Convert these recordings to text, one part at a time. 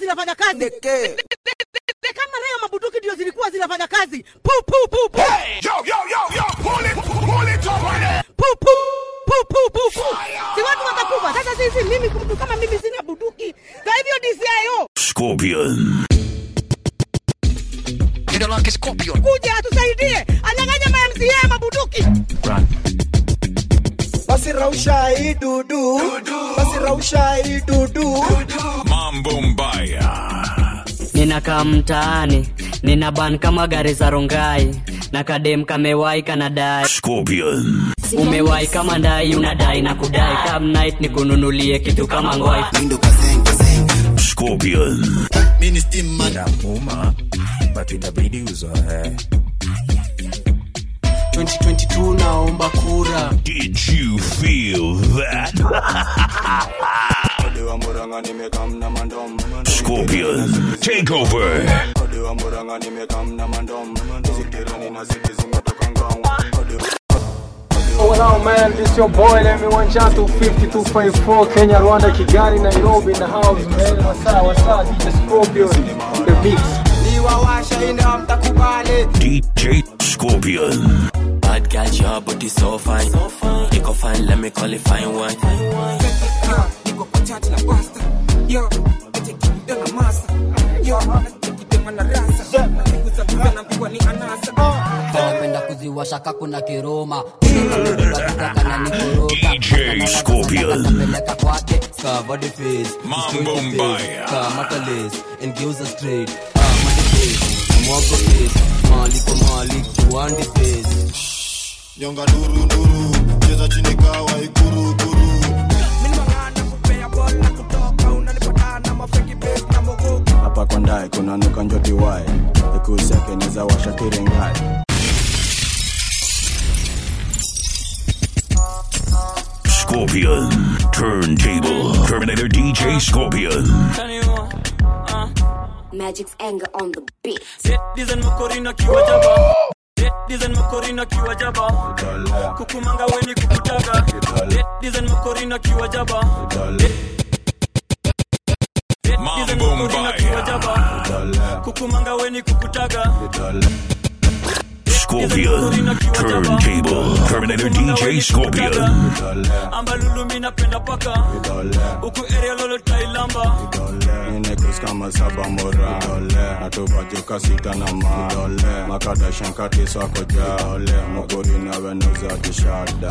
zinafanya kazi De- de- de- kama leo mabuduki ndio zilikuwa zinafanya kazi pu pu pu pu Yo, yo, yo, yo, pull it, pull it up on it. pu pu pu pu pu pu si watu watakufa sasa sisi mimi mtu kama mimi sina buduki kwa hivyo DCIO Scorpion. Jina lake Scorpion. kuja atusaidie anyang'anya ma MCA mabuduki basi rausha hii dudu basi rausha hii dudu Mambo mbaya. ninakaa mtaani nina ban kama gari za rongai na kadem kamewai kanadai Scorpion. umewai kama ndai unadai na kudai Come night ni kununulie kitu kama ngwai Scorpion. Inauma, but inabidi uzoe. 2022 naomba kura Did you feel that? Scorpion. Take over. Oh, what up, man? This your boy. Let me one chance to 52.4 Kenya, Rwanda, Kigali, Nairobi in the house, man. What's up? What's up? DJ Scorpion on the mix. niwawasha ina mtakubali DJ Scorpion. Bad girl, your body so fine. You go fine, let me call it fine wine. niko kwa chati la pasta yo etekide na masa yo etekide na rasa nikuzabuza na mpigwa ni anasa napenda kuziwasha kakuna kiroma kana DJ Scorpion. Peleka kwake, cover the face. Mambo Destroy the face. mbaya. Kamata lace, engeuza straight. Kama the face, mwago face. Mali kwa mali, kiwandi face. Nyonga nduru nduru, cheza chini kawa ikuru kuru. Hapa kwa ndai kuna nuka njoti wai. Ikusi yake niza washa tirengai. Scorpion. Turntable. Terminator DJ Scorpion. Magic's anger on the beat. Design makorina kiwa jaba. Design makorina kiwa jaba. Kukumanga weni kukutaga. Design makorina kiwa jaba. Design makorina kiwa jaba. Kukumanga weni kukutaga. Scorpion. Turntable. Terminator DJ Scorpion. ambalulu mi napenda paka huku area lolo tailamba Ninekus kama saba mora. Natupa joka sita na ma. Makada shankati swako ja. Mugori na wenuza kishada.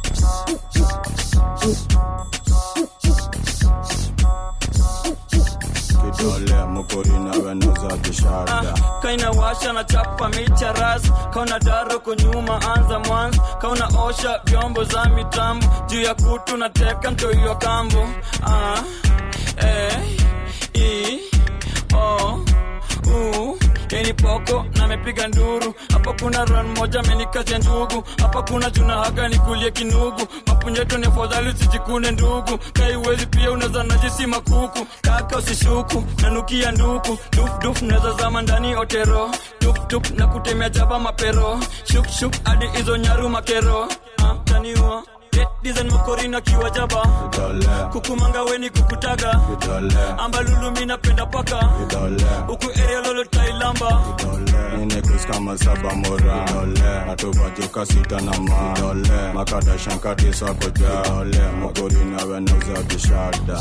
Kidole mugori na wenuza kishada. kaina washa na chapa micha ras kauna daro kunyuma anza mwanzo kauna osha vyombo za mitambo juu ya kutu na teka mtoiwa kambo ah, eh, i, o, u, yeni poko na mepiga nduru hapa kuna ran moja amenikatia ndugu hapa kuna juna haga nikulie kinugu mapunyeto ni afadhali usijikune ndugu kaiwezi pia unaweza najisi makuku kaka usishuku nanukia nduku dufduf naweza zama ndani otero tuptup na kutemea jaba mapero shukshuk hadi hizo nyaru makero ah, taniwa design makorina kiwa jaba kukumanga weni kukutaga ambalulu mi napenda paka huku area lolo tailamba Ninekus kama saba mora. Natupa joka sita na ma. Makada shankati swako ja. Mugori na wenuza kishada.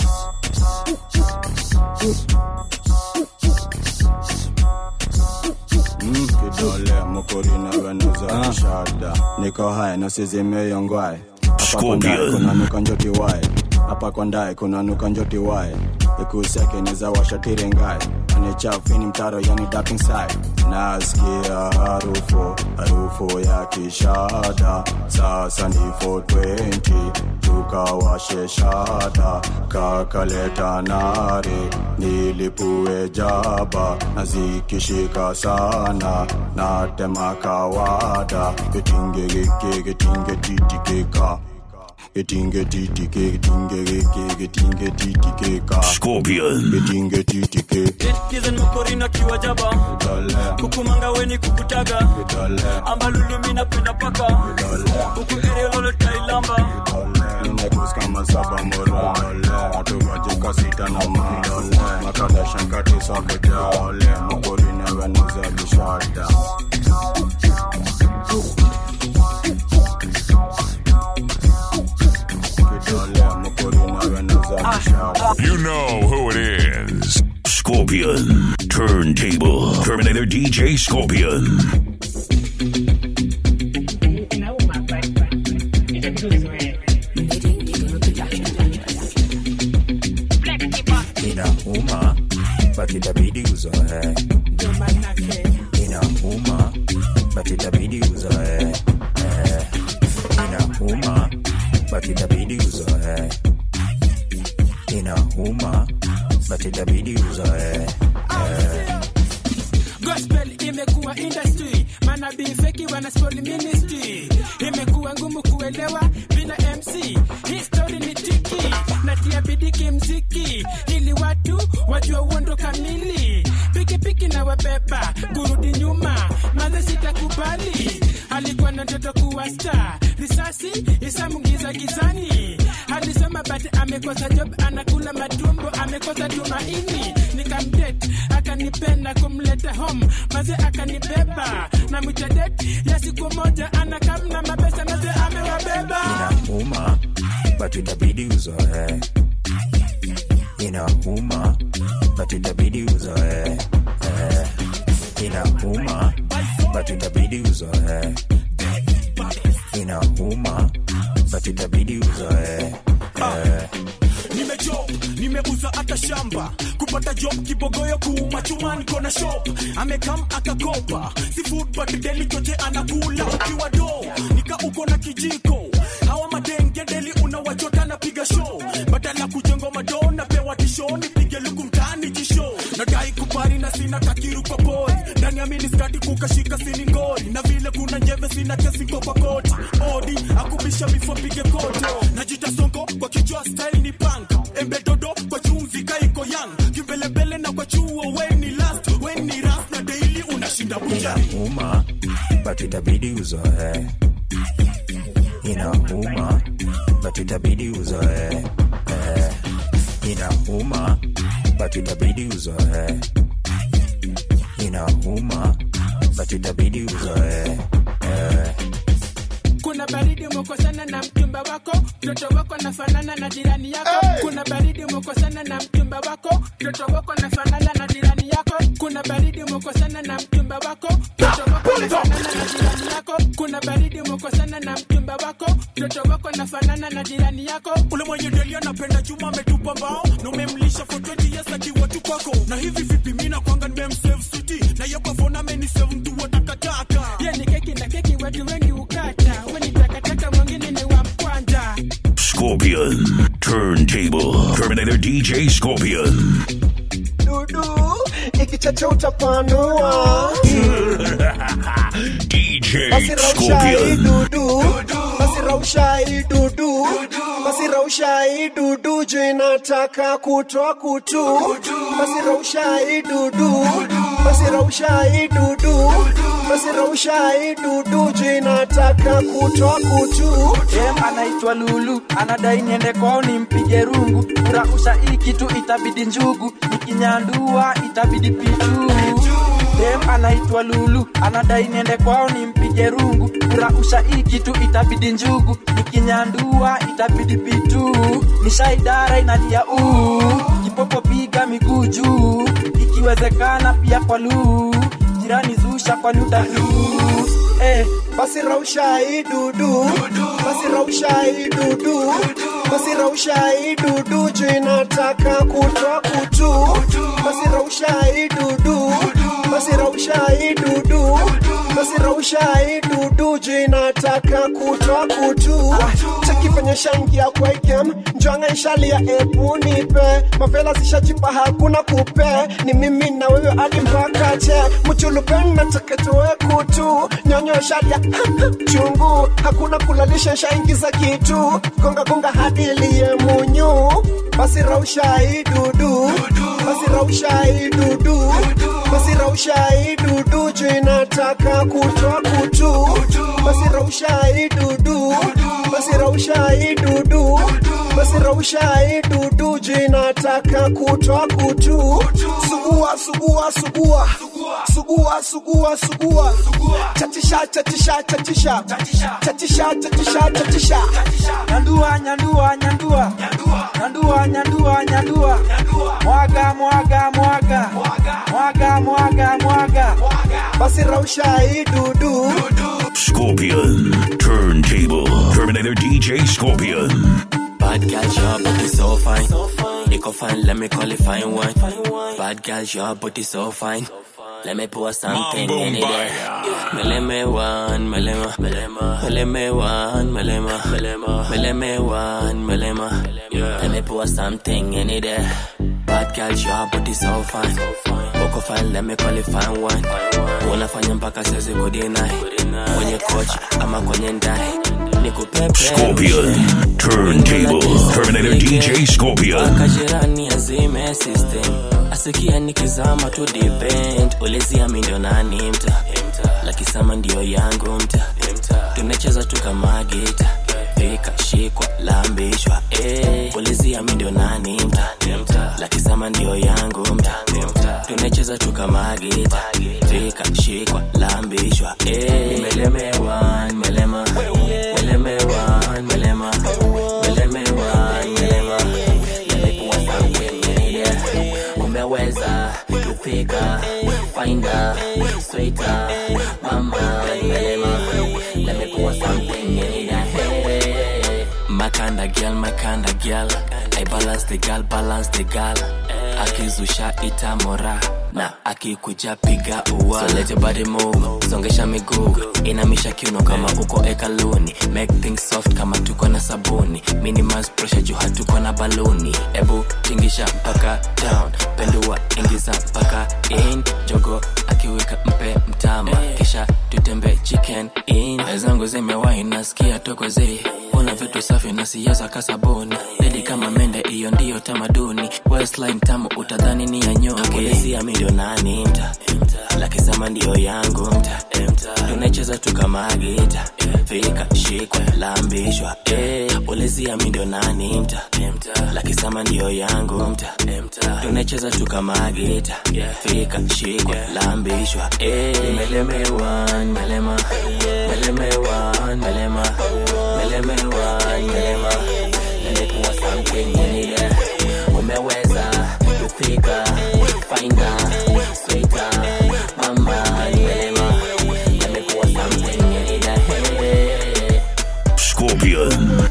Mm, kidole mukuri na wenuza kishada niko hai na sizimeyongwae hapa kwa ndai Scorpion. kuna nuka njoti wae hapa kwa ndai kuna nuka njoti wae ikusiake niza washatire ngai anichafini mtaro yani dark inside nasikia harufu harufu ya kishada sasa ni 420 tukawashe shada kakaleta nare nilipue jaba na zikishika sana natema kawada getinge geke getinge titikeka Getinge titike, getinge geke, getinge titike ka. Scorpion. Getinge titike. kizen mokorina kiwajaba kukumanga weni kukutaga ambalulu minapenda paka huku eriololo tailamba Ninekus kama saba mora. Atukaje sita na ma. Makada shankati sabeja. Mokori never knows a bishada. You know who it is. Scorpion. Turntable. Terminator DJ Scorpion. inauma but itabidi uzoe inauma but itabidi uzoe Eh, inauma but itabidi uzoe inauma but itabidi uzoe Eh, gospel imekuwa industry manabii feki wana spoil ministry imekuwa ngumu kuelewa bila mc history ni tiki natia bidii kimziki ili watu wajue uondo kamili pikipiki na wabeba kurudi nyuma maze sitakubali alikuwa na ndoto kuwa star risasi isamungiza gizani alisema but amekosa job anakula matumbo amekosa tumaini nikamdet akanipenda kumleta home maze akanibeba na mitadet ya siku moja anakamna mabesa maze amewabeba inauma but itabidi uzoe inauma but itabidi uzoe Eh, inauma but itabidi uzoe inauma but itabidi uzoe Eh, nimejob nimeuza hata shamba kupata job kibogoyo kuuma chuma niko na shop amekam akakopa si food but deli choche anakula ukiwa do nika uko na kijiko hawa madenge deli unawachota napiga show badala kujengo mado napewa tisho nipige luku mtaani jisho nadai kupari na sina takiru kwa pori ndani ya miniskati kukashika sini ngori na vile kuna njeve sina kesi kwa kwa koti odi akubisha bifo pige kote najita songo kwa kichwa style ni punk embedodo kwa chumvi kaiko yang kimbelembele na kwa chuo weni last weni ras na daily unashinda buja inauma but itabidi uzoe inauma but itabidi uzoe Eh, inauma but itabidi uzoe inauma but itabidi uzoe Eh, kuna baridi umekosana na mchumba wako mtoto wako nafanana na jirani yako kuna baridi umekosana na mchumba wako mtoto wako nafanana na jirani yako kuna baridi umekosana na mchumba wako mtoto wako nafanana na jirani yako kuna baridi umekosana na mchumba wako mtoto wako nafanana na jirani yako ule mwenye deli anapenda chuma ametupa mbao na umemlisha for 20 years akiwa tu kwako na hivi vipi mina kwanga nimemsave city na yoko phone amenisave mtu wa takataka ye ni keki na keki watu wengi ukata weni takataka mwingine ni wa mkwanja Scorpion. Turntable. Terminator DJ Scorpion. dudu ikichacha utapanua DJ basi rausha hii Scorpion. dudu basi rausha hii dudu basi rausha hii dudu juu inataka kutoa kutu basi rausha hii dudu basi rausha hii dudu basi rausha hii dudu juu inataka kutoa kutu Dem anaitwa Lulu, anadai niende kwao nimpige rungu. Kurausha hii kitu itabidi njugu, nikinyandua itabidi pitu. Dem anaitwa Lulu, anadai niende kwao nimpige rungu. Kurausha hii kitu itabidi njugu, nikinyandua itabidi pitu. Nishaidara inalia uu, kipopo piga miguu juu, ikiwezekana pia kwa luu. Jirani zusha kwa nudaluu. Eh, basi rausha hii dudu basi rausha hii dudu basi rausha hii dudu juu inataka kutoa kutu basi rausha hii dudu basi rausha hii dudu basi rausha hii dudu juu inataka kutoa kutu chakifanya shangia kwa igem njwanga ishalia ebu nipe mavela zishajipa hakuna kupe ni mimi na wewe hadi mpaka che mchulupen nataka tuwe kutu nyonyo ishalia chungu hakuna kulalisha shaingiza kitu gonga gonga hadi liye munyu basi rausha hii dudu basi rausha hii dudu basi rausha hii dudu juu inataka kutoa kutu basi rausha hii dudu basi rausha hii dudu basi rausha hii dudu juu inataka kutoa kutu sugua sugua sugua sugua sugua sugua chatisha chatisha chatisha chatisha chatisha chatisha nyandua nyandua nyandua nyandua nyandua nyandua mwaga mwaga mwaga mwaga mwaga mwaga basi rausha hii dudu Scorpion. Turntable. Terminator DJ Scorpion. Bad girl, your body so fine. Nico fine, let me call it fine wine. Bad girl, your body so fine. Let me pour something in it there. Meleme one, melema, melema, meleme one, melema, melema, meleme one, melema. Let me pour something in it there. Bad girl, your body so fine. Uko fine, let me call it fine wine. Unafanya mpaka siwezi kudinai. Kwenye coach ama kwenye ndai. Nikupepe. Scorpion. Turntable. Terminator DJ Scorpion. akajirani azime system asikia nikizama tu depend ulizia mi ndio nani mta lakisama ndio yangu mta tunacheza tu kama gita pika shikwa lambishwa eh. ulizia mi ndio nani mta lakisama ndio yangu mta tunacheza tu kama gita pika shikwa lambishwa eh. nimelemewa nimelema nimelemewa nimelema nimelemewa nimelema nimekuwa samkenyenile umeweza kupika fainda sweta mama nimelema nimekuwa samkenyenile makanda girl makanda girl I balance the girl balance the girl akizusha itamora na akikuja piga ua so let your body move songesha miguu inamisha kiuno kama uko ekaluni make things soft kama tuko na sabuni minimize pressure juu hatuko na baluni ebu tingisha mpaka down pendua ingiza mpaka in jogo akiwika mpe mtama kisha tutembe chicken in zangu zimewahi nasikia tokozi una vitu safi na siasa kasabuni dedi kama mende hiyo ndiyo tamaduni westline tamu utadhani ni ya nyonge ulizia mi ndio nani mta lakisema ndio yangu mta tunacheza tu kama gita fika shikwa lambishwa eh. ulizia mi ndio nani mta lakisema ndio yangu mta tunacheza tu kama gita fika shikwa lambishwa eh. melemewa melema melemewa melema melemewa melema nimekuwa something yenile umeweza kupika fainda sweta mama nimelema nimekuwa something yenile Scorpion.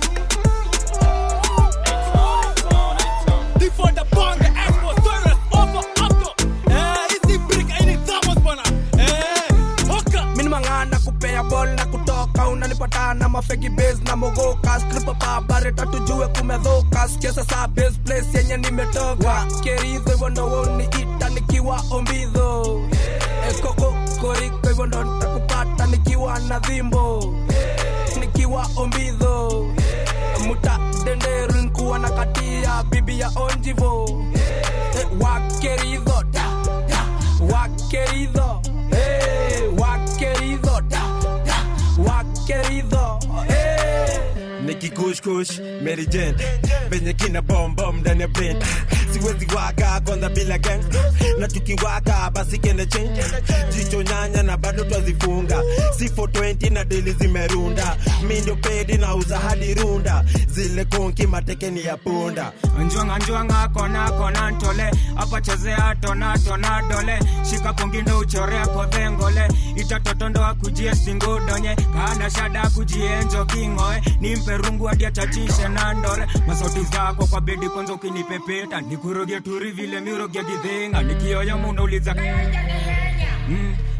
Difonda bonga, Afro, Torres, Ovo, Octo. Eh, hizi brick haini thamos bwana. Eh, hoka. mini mang'ana kupea bol na kutoka unanipata na mafeki base na mogoka skripa babare tatujue kumedhoka sikia sasa base place yenye nimetoka keridho hivyo ndo woni ita nikiwa ombidho ekoko koriko hivyo ndo nitakupata nikiwa na dhimbo nikiwa ombidho muta denderu nkuwa na katia bibi ya onjivo Eh, wakeridho da, da, wakeridho Eh, wakeridho da, da, wakeridho Eh. nikikushkush Mary Jane venye kina bombom ndani ya brain siwezi waka kwanza bila gang na tukiwaka basi kende change jicho nyanya na bado twazifunga si 420 na deli zimerunda mi ndio pedi na uza hadi runda zile konki matekeni ya punda njwanga njwanga kona kona ntole apa chezea tona tona dole shika kungindo uchorea kodhengole itatotondo akujie singudonye kana shada kujienjo kingoe nimpe rungu hadi achachishe na ndore masauti zako kwa bedi kwanza ukinipepeta nikuroge turi vile miroge gidhinga nikioyo munauliza mm, ai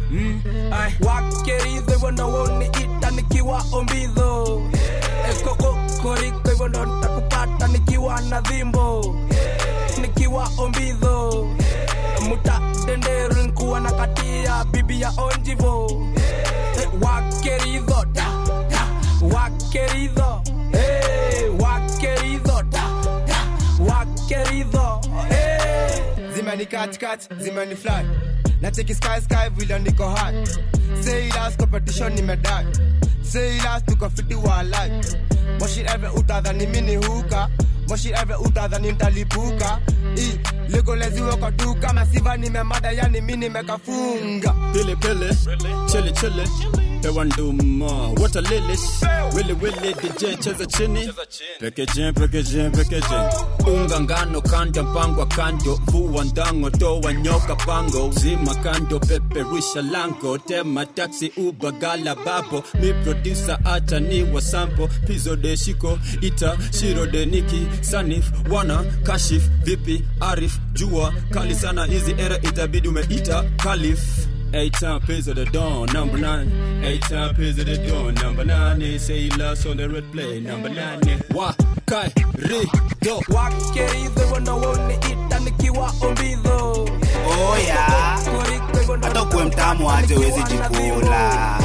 mm, ai. wakeridho hivyo ndo woniita nikiwa ombidho ekokokoriko hivyo ndo nitakupata nikiwa na dhimbo nikiwa ombidho muta denderu nkuwa na katia bibi ya onjivo Eh, wakeridho da, da, wakeridho hey, wakeridho da, da, wakeridho hey. zimeni katikati zimeni fly nacheki sky sky vile niko high say last competition nimedai say last tuko fiti wa life moshi eve utadhani mini huka moshi eve utadhani ntalipuka i legoleziwe kwa duka masiva nimemada yani mi nimekafunga Pili pili, chili chili, pewa nduma, wata lilis, wili wili, DJ cheza chini, packaging packaging packaging, unga ngano kanda mpangwa kando, vua ndango toa nyoka pango, zima kando peperusha lango, tema taxi uba gala babo, mi producer acha ni wa sample, pizo de shiko, ita shiro de niki, sanif, wana, kashif, vipi, arif, jua, kali sana hizi era itabidi umeita, kalif. Eight time pays of the dawn, number nine. Eight time pays of the dawn, number nine. They say he lost on the red play, number nine. Wa kai ri do. wakeridho hivyo ndo woniita nikiwa ombidho oya hata ukuwe mtamu aje wezi jikula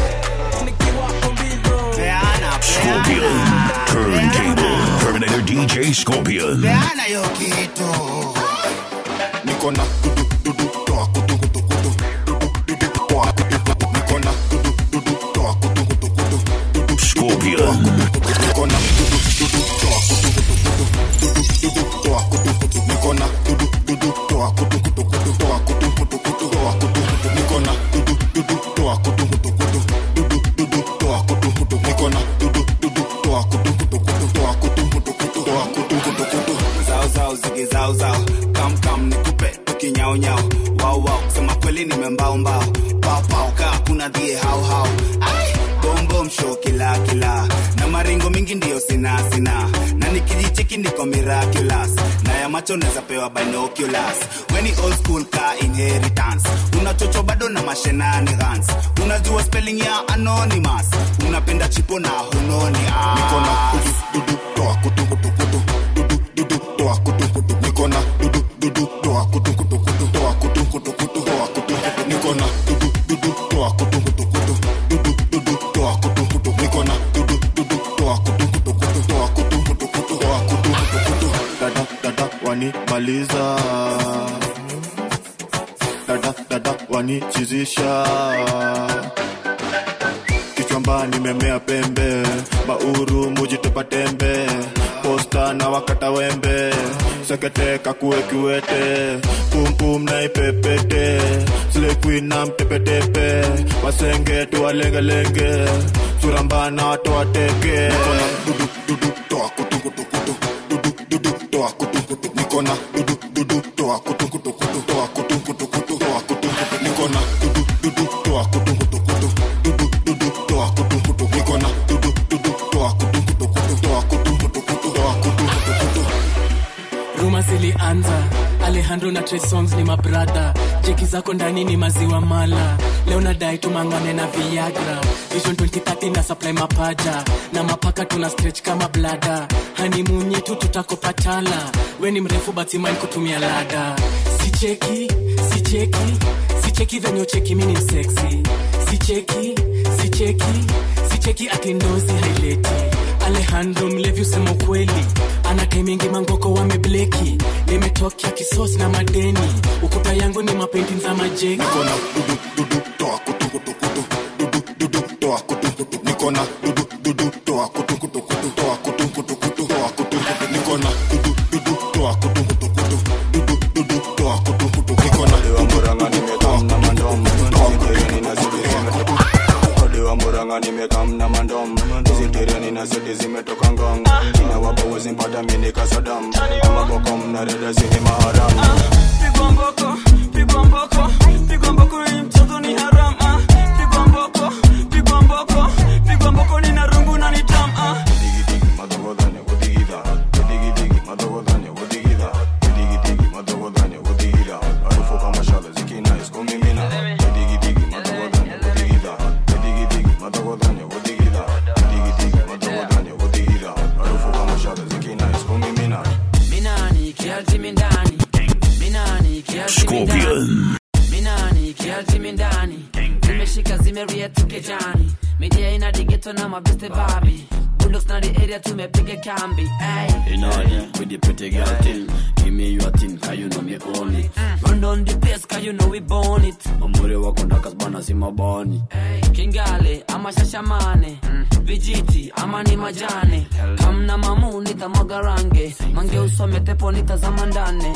peana Scorpion. Turntable. Terminator DJ Scorpion. peana hiyo kitu niko na dudu dudu toa kutu kutu kutu dudu dudu toa kutu kutu niko na dudu dudu toa kutu kutu kutu dudu Scorpion. niko na dudu dudu toa kutu kutu kutu dudu dudu toa kutu kutu niko na dudu dudu toa kutu kutu kutu toa kutu kutu kutu toa kutu kutu niko na dudu dudu toa kutu kutu kutu dudu dudu toa kutu kutu niko na dudu dudu toa kutu kutu kutu toa kutu kutu kutu toa kutu kutu kutu zao zao zige zao zao kam kam nikupe tukinyao nyao wao wao kusema kweli nimembao mbao pao pao kaa kuna dhie hao hao ai bom bom show kila kila na maringo mingi ndio sina sina na nikijicheki niko miraculous na ya macho naweza pewa binoculars weni old school ka inheritance unachocho bado na mashenanigans unajua spelling ya anonymous unapenda chipo na hunoni ah. niko na dudu dudu toa kutu kutu kutu dudu dudu toa kutu kutu niko na dudu dudu toa kutu kutu kutu toa kutu kutu kutu toa kutu kutu niko na dudu dudu toa kutu kutu kutu dudu dudu toa kutu kutu niko na dudu dudu toa kutu kutu kutu toa kutu kutu kutu toa kutu kutu kutu dada dada wanimaliza dada dada wanichizisha kichwamba nimemea pembe mauru mujitupa tembe posta na wakata wembe sekete kakue kiwete pumpum na ipepete slekwi na mtepetepe wasenge tuwalengelenge surambana watoateke dudu dudu toa kutu kutu kutu dudu dudu toa kutu kutu niko na dudu dudu toa kutu kutu kutu toa kutu kutu kutu toa kutu kutu niko na dudu dudu toa kutu kutu kutu dudu dudu toa kutu kutu niko na dudu dudu toa kutu kutu kutu toa kutu kutu kutu toa kutu kutu kutu ruma zilianza alejandro na Trey songs ni mabradha jeki zako ndani ni maziwa mala leo nadai tumangane na viagra vision 2030 na supply mapaja na mapaka tuna stretch kama blada hanimun yetu tutakopatala we ni mrefu batimain kutumia lada sicheki sicheki sicheki venye ucheki mini mseksi sicheki sicheki sicheki atindozi haileti alejandro mlevi usema ukweli anakai mingi mangoko wamebleki nimetokea kisos na madeni ukuta yangu ni mapendi za majeki niko na dudu dudu toa kutu kutu kutu dudu dudu toa kutu kutu niko na dudu dudu toa kutu kutu kutu toa kutu kutu kutu toa kutu kutu niko na dudu dudu toa kutu kutu kutu dudu dudu toa kutu kutu niko na Murang'a nimekam na mandom Tereni na siti zimetoka Ode wa Murang'a nimekam na mandom Hizi tereni na siti zimetoka ngong China wapo wezi mpata mini kasadam Ama bokom na reda zini maharam pigwa mboko pigwa mboko pigwa mboko hii mchezo ni haram ah. pigwa mboko pigwa mboko pigwa mboko ni na rungu na ni tam ah. minani kiasi mindani Scorpion. minani kiasi mindani zimeshika zimeria tukejani midia ina digeto na mabeste babi bulldogs na the area tumepiga kambi ay. In order with the pretty girl thing. Give me your thing, cause you know me own it. run down the pace cause you know we born it Mambure wako ndakas bana si mabani. kingale ama shashamane vijiti ama ni majane kamna mamu nitamwaga range mange usome tepo nitazama ndane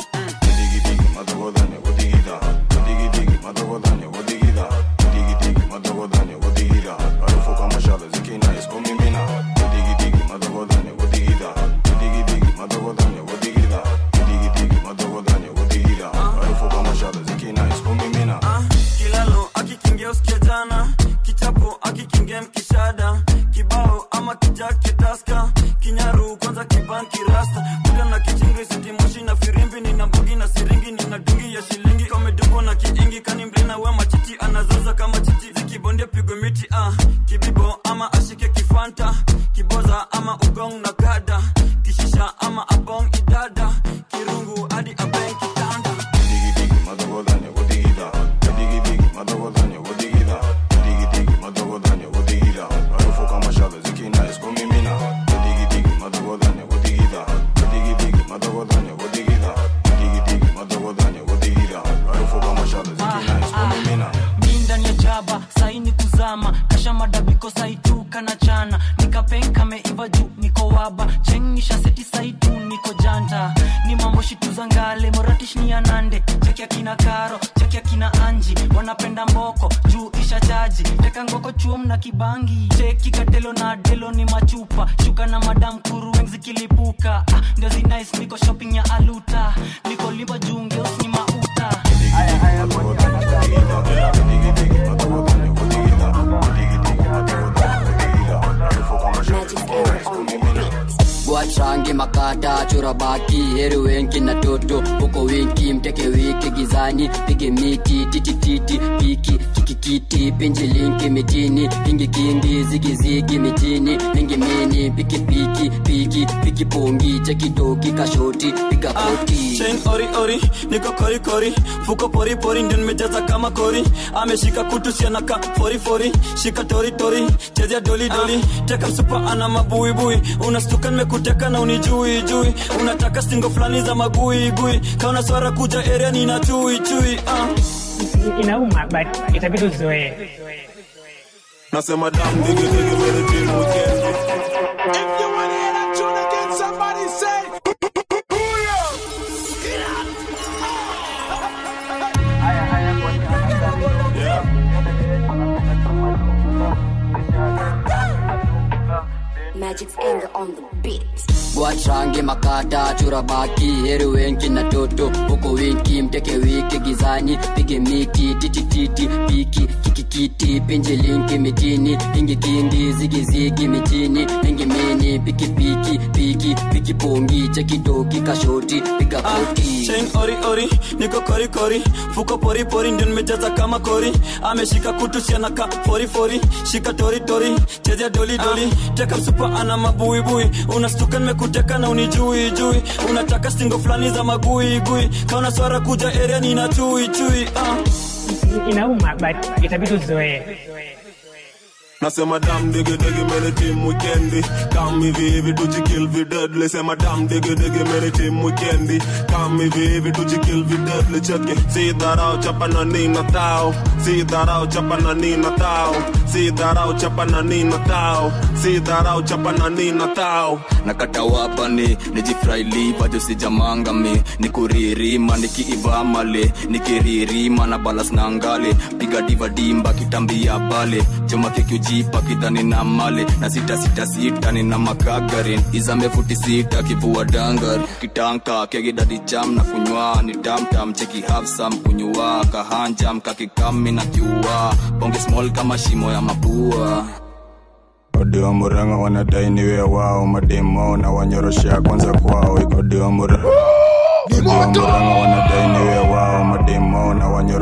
kilalo akikingia usikia jana kichapo akikingia mkishada kibao ama kijaketaska kinyaru kwanza kibanki rasta kuda na kichingi sitimoshi na firimbi nina mbugi na siringi nina dungi ya shilingi kamedungwa na kiingi kani mlina we machichi anazaza kama chichi zikibondia pigwe miti ah. kibibo ama ashike kifanta kiboza ama ugong na gada kishisha ama abong idada kirungu hadi abeng kitanda mi ndani ya jaba saini kuzama kasha madabiko saituka na chana nikapenka meiva juu niko waba chengisha seti saitu niko janta ni mambo shituza ngale moratish ni anande cheki akina karo cheki akina anji wanapenda mboko juu isha chaji teka ngoko chuom na kibangi cheki katelo na delo ni machupa shuka na madam kuru weng zikilipuka ah, ndio zinais niko shopping ya aluta niko limba juu ngeus ni mauta Bwatrange makata chora baki heri wenki na toto huko winki mteke wiki gizani pige miti titi titi piki kikikiti pinji linki mitini pingi kingi zigi zigi mitini mingi mini piki piki piki piki pongi chekitoki kashoti piga koti chain ori ori niko kori kori fuko pori pori ndio nimejaza kama kori ameshika kutu sianaka fori fori shika tori tori chezea doli doli teka msupa ana mabuibui unastuka nimekuteka na unijui jui unataka stingo fulani za magui gui kauna swara kuja area nina chui chui uh. inauma but itabidi uzoee Nasema dam digi digi mere team weekend. Somebody say, Magic's anger on the beat. Bwatrange makata chora baki heri wenki na toto huko winki mteke wiki gizani pige miti titi titi piki kikikiti pinji linki mitini ingi kingi zigi zigi mitini mingi mini piki piki piki piki pongi chekitoki kashoti piga koti chain ori ori niko kori kori fuko pori pori ndio nimejaza kama kori ameshika kutu sianaka fori fori shika tori tori chezea doli doli teka msupa ana mabuibui unastuka nimekuteka na unijui jui unataka stingo fulani za magui gui kauna swara kuja area nina chui chui uh. inauma but itabidi uzoee Nasema dam digi digi mere team weekendi Come hivi hivi tujikill vi deadly Sema dam digi digi mere team weekendi Come hivi hivi tujikill vi deadly Cheke Si dharau chapa na nina tao Si dharau chapa na nina tao Si dharau chapa na nina tao Si dharau chapa na nina tao nakata wapani nijifraili vajo sijamangami nikuririma nikiiva male nikiririma na balas na ngale piga diva dimba kitambia pale choma kikiujipa kidhani na male na sita sita sita nina makagarin izame futi sita kivua dangar kitanka kegidadi cham na kunywa ni tamtam cheki hafsam kunywa kahanjam kakikami na kiua bonge small kama shimo ya mapua Odi wa Murang'a wanadai niwe wao, mademo na wanyoroshea kwanza kwao. Odi wa Murang'a Odi wa Murang'a wanadai niwe wao, mademo na wanyoroshea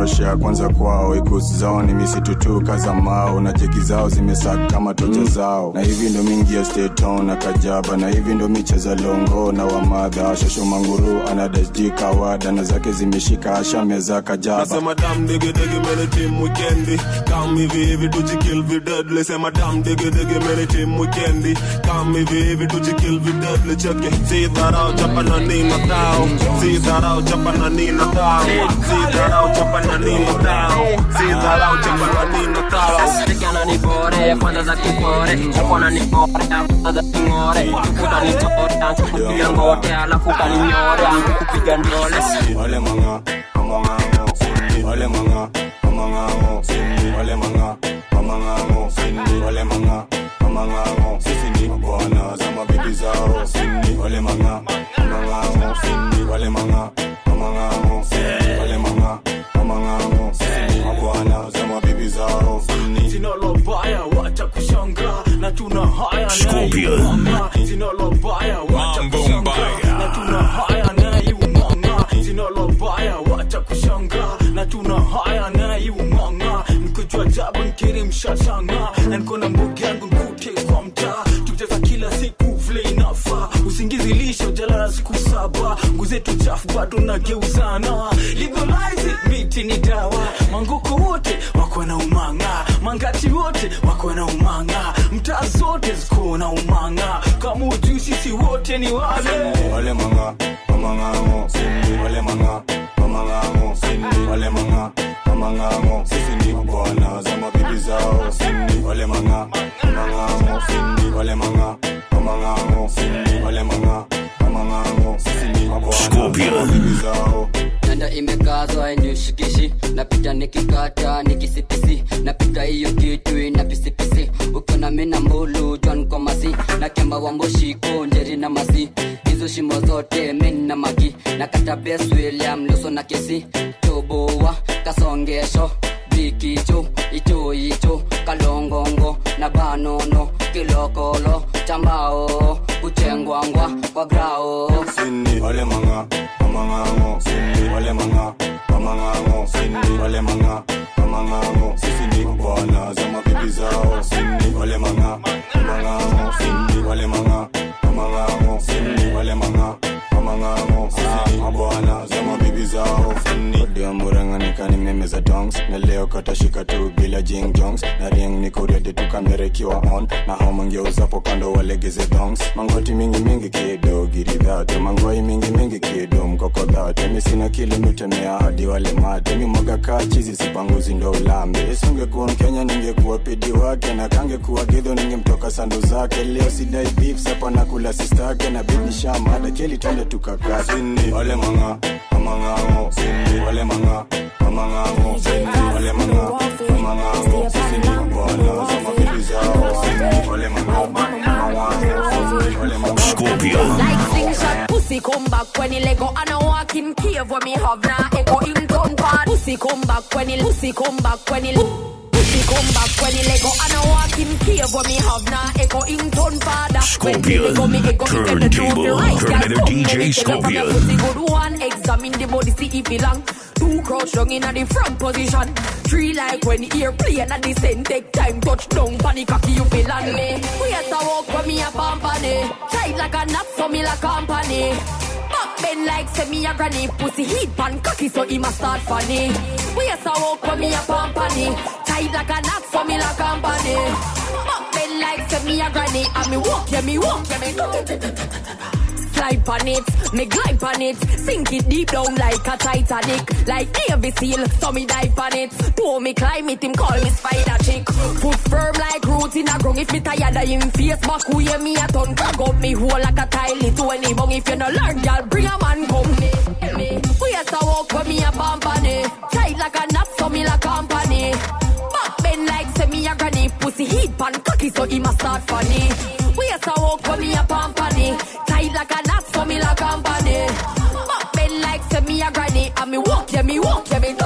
wanaoroshea kwanza kwao ikusi zao ni misitu tu kaza mao na jeki zao zimesaka kama tocha zao na hivi ndo mingi ya steton na kajaba na hivi ndo micheza longo na wamadha shosho manguru anadasji kawada na zake zimeshika ashameza kajaba nasema dam digidigi mene tim wikendi kam hivi hivi tujikil videdli sema dam digidigi mene tim wikendi kam hivi hivi tujikil videdli cheke si dharau chapa na nina tao si dharau chapa na nina tao si dharau chapa na nina tao si dharau chapa na nina tao Tekana ni bore, kwanza za kipore Chapona ni bore, kwanza za kingore Kukuta ni tore, kupiga ngote Alafu kaninyore, kupiga ndole wale manga amangango sindi wale manga amangango sindi wale manga amangango sindi wale manga amangango sisi ni bwana za mabibi zao sindi wale manga amangango sindi wale manga amangango sindi wale manga amangango sisi ni bwana za mabibi zao sindi Jina la baya wacha kushanga na tuna haya Scorpion. Jina la baya wacha kushanga na tuna haya na yumanga Jina la baya wacha kushanga na tuna haya na yumanga Nikojua jabu nkiri mshashanga na niko na mbogi yangu nkute kwa mtaa tucheza kila siku vile inafaa usingizi lisho jalala siku saba nguzetu chafu bado nageuzana legalize it, miti ni dawa mangoko wote wako na umanga mangati wote wako na umanga mtaa zote ziko na umanga kama ujui sisi wote ni wale wale manga amangango sindi wale manga amangango sindi wale manga amangango sisi ni bwana za mabibi zao sindi wale manga amangango sindi wale manga amangango sindi wale manga amangango sisi ni bwana za mabibi zao nanda imekazwa inishikishi napita nikikata nikisipisi napita hiyo kitu ina pisipisi ukiona mina mbulu jwan kwa masi na kemba wa mboshiko njeri na masi hizo shimo zote min na magi na kata bes william luso na kesi toboa kasongesho bikicho icho icho kalongongo na banono kilokolo chambao kuchengwangwa kwa grao sindi wale manga amangango sindi wale manga amangango sindi wale manga amangango sisi ni bwana za mabibi zao sindi wale manga amangango sindi wale manga amangango sindi wale manga amangango sisi ni bwana za mabibi zao sindi ndio murang'anika ni meme za dongs na leo katashika tu bila jing jongs na ring niko ready tu kamera ikiwa on na hao mangeuzapo kando walegeze dongs mangoti mingi mingi kido giridhate mangwai mingi mingi kido mkokodhate mi sina kile mitemea hadi wale mate mi mwaga kaa chizi sipanguzi ndo ulambe isingekuwa mkenya ningekuwa pidi wake na kangekuwa gidho ningemtoka sandu zake leo sidai beef sapa na kula sistake na bibi shamada keli twende tukakaa sindi wale manga amangango sindi wale manga amangango sindi wale manga amangango sisi ni bwana za mabibi zao sindi wale manga amangango sindi wale manga Scorpion. Like slingshot, pussy come back when he lego and a walk in cave when me have na echo in town part. Pussy come back when he pussy come back when he pussy come back when he lego and a walk in cave when me have na echo in town father. Scorpion. Turntable. Terminator DJ Scorpion. Pussy good one, examine the body see if it long. Two crouch down in a the front position. Three like when the ear play and the same take time touch down panic cocky you feel on me. We have to walk when me a company. Tight like a knot so me like company. Back bend like say me a granny pussy heat pan cocky so he must start funny. We have to walk when me a company. Tight like a knot so me like company. Back bend like say me a granny and me walk yeah me walk yeah me. Slide on it, me glide on it, sink it deep down like a Titanic, like Navy SEAL, so me dive on it. To me climb it, him call me spider chick. Foot firm like roots in a ground. If me tired of him face back, who hear me a ton crack up me hole like a tile to any bung. If you no learn, girl, bring a man come me. me. We has to walk with me a company, tight like a knot, so me like company. Back bend like say me a granny, pussy heat pan cocky, so he must start funny. We has to walk with me a company, tight like a knot, so me like company. Back bend like say me a granny, and me walk, yeah me walk, yeah me.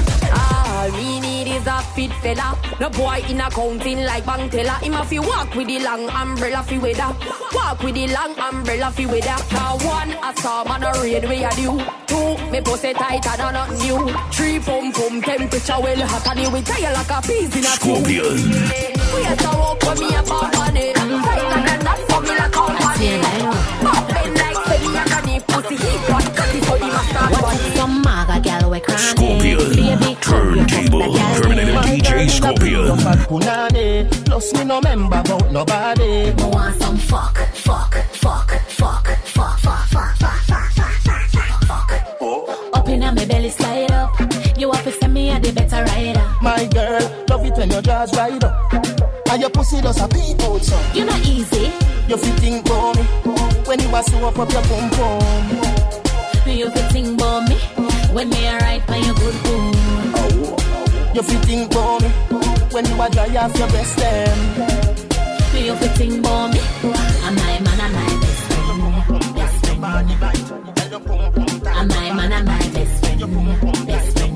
All me need is a fit fella. No boy in accounting like bank teller. Him a fi walk with the long umbrella fi weather. Walk with the long umbrella fi weather. Now one, I saw man a raid where you do. Two, me post pussy tighter than nothing new. Three pum pum temperature well hot and it will tie like a peas in a Scorpion. We have to walk for me a pump on it. Tighter than that for me like company. Pop bend like say me a granny pussy heat hot. Cut it so the master What's some maga gal we cranny? Scorpion. Turntable. Terminator DJ Scorpion. punani Plus me no member about nobody Me want some fuck, fuck, fuck, fuck, fuck, fuck, fuck, fuck, fuck, fuck, fuck, fuck. Up inna me belly slide up. You have to send me a the better rider. My girl, love it when your jaws ride up And your pussy does a peep out so You not easy. You fit think for me When you a sew up up your pum pum You fi think about me when me a ride by your good boom. You fit think for me When you a dry off your best them You fi think about me. I'm my man, I'm my best friend. Best friend. I'm my man, I'm my best friend. Best friend.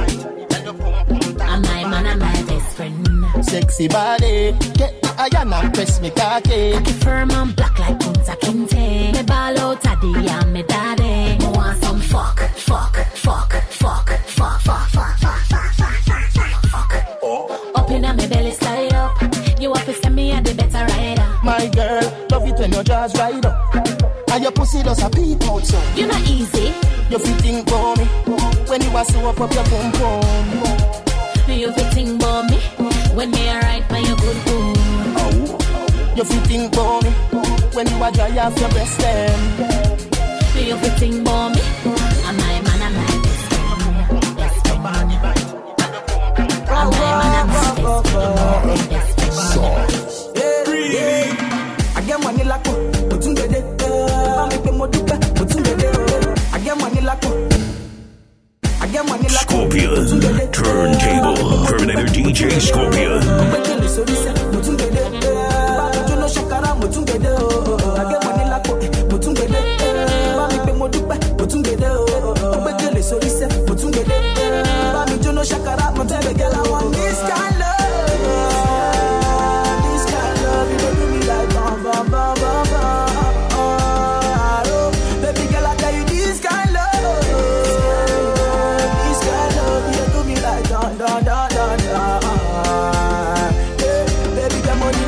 I'm my man, I'm my best friend. Sexy body Get the iron and press me cocky Cocky firm and black like Kunta Kinte. Me ball out a the and me daddy. Me want some fuck, fuck, fuck, fuck, fuck, fuck, fuck, fuck, fuck, fuck, fuck, fuck, fuck. Up inna me belly slide up. You have to send me a the better rider. My girl, love it when your jaws ride up And your pussy does a peep out so You not easy. You fit think for me When you a sew up up your pum pum You fi think about me when me a ride by your good boom. You fit think for me When you a dry off your best them You fi think about me. I'm my man, I'm my best friend. Best friend. I'm my man, I'm my best friend. I get money like mo tún gbèdé. Bá mi pé mo dúpẹ́, mo tún gbèdé. I get money like I get money like Scorpion. Turntable. Terminator DJ Scorpion. Gbẹ́kẹ̀lé sórí sẹ́, mo tún gbèdé. Bá mi jóná ṣàkárá, mo tún gbèdé. I get money like mo tún gbèdé. Bá mi pé mo dúpẹ́, mo tún gbèdé. Gbẹ́kẹ̀lé sórí sẹ́, mo tún gbèdé. Bá mi jóná ṣàkárá, mo tún gbèdé. Girl, I want this kind love. This kind love, you dey do me like bam, bam, bam, bam, bam. Oh, baby girl, I tell you this kind love. This kind love, you dey do me like dun, dun, dun, dun, dun. Yeah, baby, get money.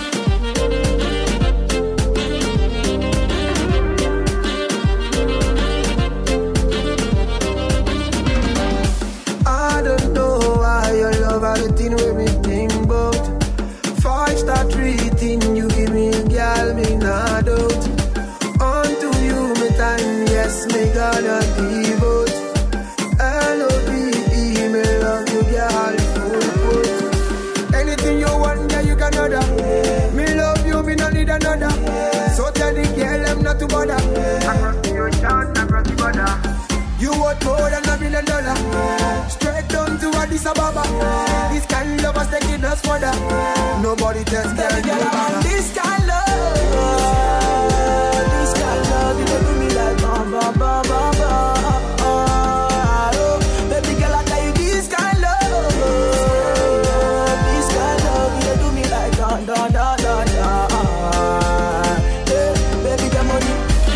I don't know why your love are the thing with me think about. Five star treating you give me a girl, me not out. Unto you, me time, yes, me gonna devote. L-O-V-E, me love you, girl, full put. Anything you want, yeah, you can order. Me love you, me no need another. So tell the girl, I'm not to bother. Across the ocean, across the border. You worth more than a billion dollar. Straight down to Addis Ababa. This kind of love is taking us further. Nobody tells girl you better. This kind love, this kind love, you don't do me like bam bam bam bam bam. Oh, baby girl, I tell you this kind love, this kind love, you don't do me like dun dun dun dun dun. Yeah, baby, get money.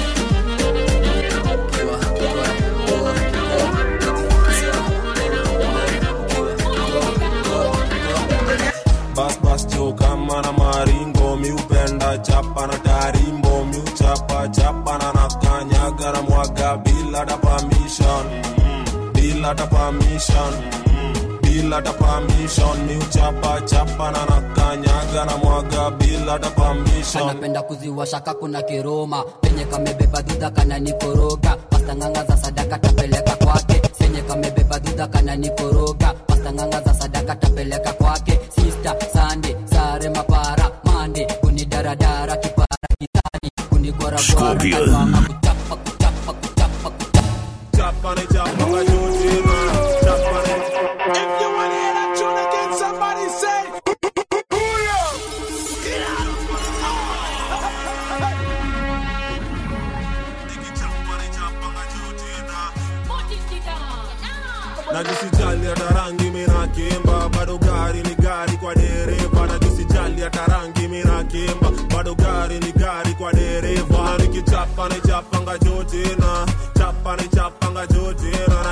bas bas jo kama na maringo mi upenda chapa na tarimbo mi uchapa chapa na nakanyaga na mwaga bila da permission bila da permission bila da permission mi uchapa chapa na nakanyaga na mwaga bila da permission anapenda kuziwashaka kuna kiroma penye kamebeba dhudha kana nikoroga pastanganga za sadaka tapeleka kwake senye kamebeba dhudha kana nikoroga pastanganga za sadaka tapeleka kwake sista sande sare mapara mande kunidaradara kipara kitani kunigwaragwara Scorpion. kanwanga kuchapa kuchapa kuchapa chapa ni chapa ka jotina chapa ni If you wanna hear that tune again, somebody say, najisijali hata rangi minakimba bado gari ni gari kwa dereva najisijali hata rangi minakimba bado gari ni gari kwa dereva na nikichapa ni chapanga jotina chapa ni chapanga jotina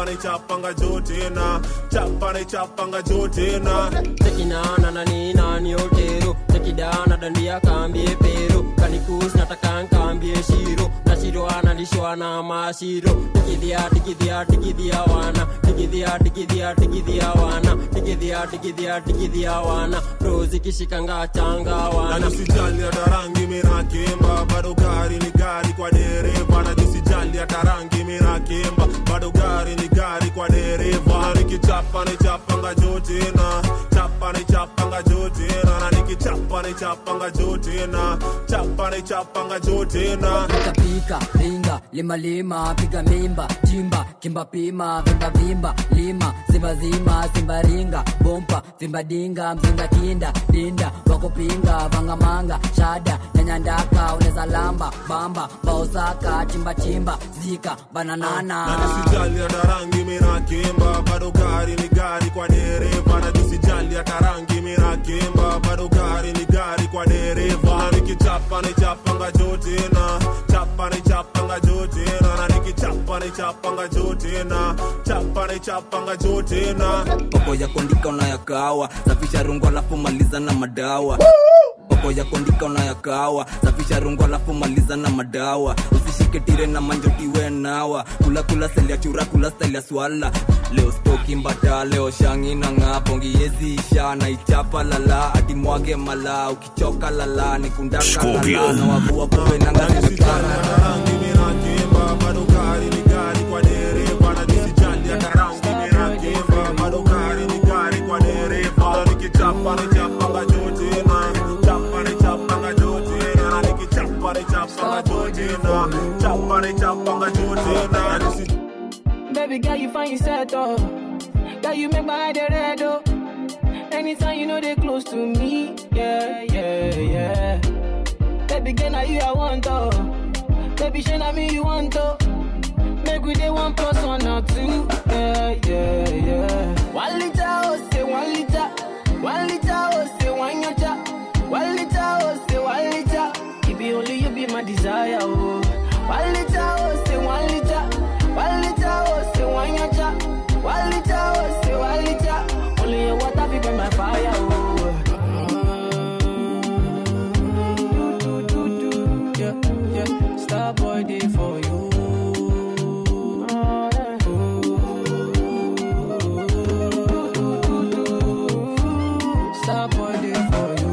chapa na chapanga jo tena chapa na chapanga jo tena tekinana na nina ni otero tekidana dandia kambie pero kanikus nataka nkambie shiro na shiro analishwa na mashiro tikidhia tikidhia tikidhia wana tikidhia tikidhia tikidhia wana tikidhia tikidhia tikidhia wana rozi kishikanga changa na wana nisijali hata rangi mina kimba bado gari ni gari kwa dereva na nisijali hata rangi mina kimba bado gari ni gari kwa dereva na nikichapa ni chapanga jo tena chapa ni chapanga jo tena na nikichapa ni chapanga jo tena chapa ni chapanga jo tena pika pinga lima lima piga mimba chimba kimba pima vimba vimba lima simba zima simba ringa bompa vimba dinga mzinga kinda dinda wakupinga vangamanga shada nyanyandaka uneza lamba bamba baosaka chimba chimba zika bananana na nisijali hata rangi mina kimba bado gari ni gari kwa dereva na nisijali hata rangi mina kimba bado gari ni gari kwa dereva na nikichapa ni chapanga jo tena chapa ni chapanga jo tena na nikichapa ni chapanga jo tena chapa ni chapanga jo tena poko ya kuandika unayakawa safisha rungu alafu maliza na madawa poko ya kuandika unayakawa safisha rungu alafu maliza na madawa usishike tire na manjotiwe nawa kula kula style ya chura kula style ya swala leo stoki mbata leo shangi na ng'a pongi yezi isha na ichapa lala ati mwage mala ukichoka lala ni kundaka lala Scorpion. na wavua kumbe nanga zimekana kimba bado gari ni gari kwa dereva na nisijali hata rangi mina kimba bado gari ni gari kwa dereva na nikichapa ni chapanga jo tena chapa ni chapanga jo tena na nikichapa ni chapanga jo tena chapa ni chapanga jo tena na nisi Baby girl, you find yourself oh. Girl, you make my head red oh. Anytime you know they close to me, yeah, yeah, yeah. Baby girl, now you I want oh. Baby, shey na me you want oh. Make we dey one plus one or two, yeah, yeah, yeah. One liter oh, say one liter. One liter oh, say one yacha. One liter oh, say one liter. It be only you be my desire oh. One liter oh, say one liter. One liter oh, say one yacha. One liter oh, say one liter. Only your water be burn my fire oh. Do, do, do, do. Yeah, yeah. Star boy day for you. Star boy day for you.